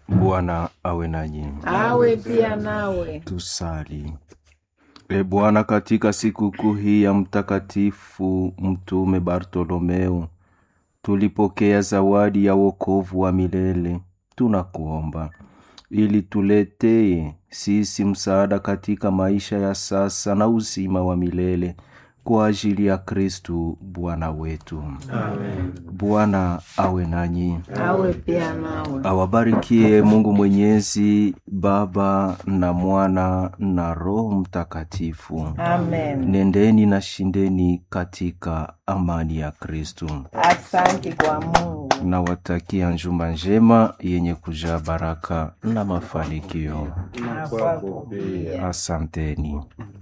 Bwana awe nanyi. awe pia nawe. Tusali. E Bwana, katika sikukuu hii ya Mtakatifu Mtume Bartolomeo tulipokea zawadi ya wokovu wa milele. Tunakuomba ili tuletee sisi msaada katika maisha ya sasa na uzima wa milele kwa ajili ya Kristu Bwana wetu. Amen. Bwana awe nanyi, awe pia nawe. awabarikie Mungu Mwenyezi, Baba na Mwana na Roho Mtakatifu. Amen. Nendeni na shindeni katika amani ya Kristu. Asante kwa Mungu. Nawatakia njuma njema yenye kujaa baraka na mafanikio. Na kwako pia. Asanteni.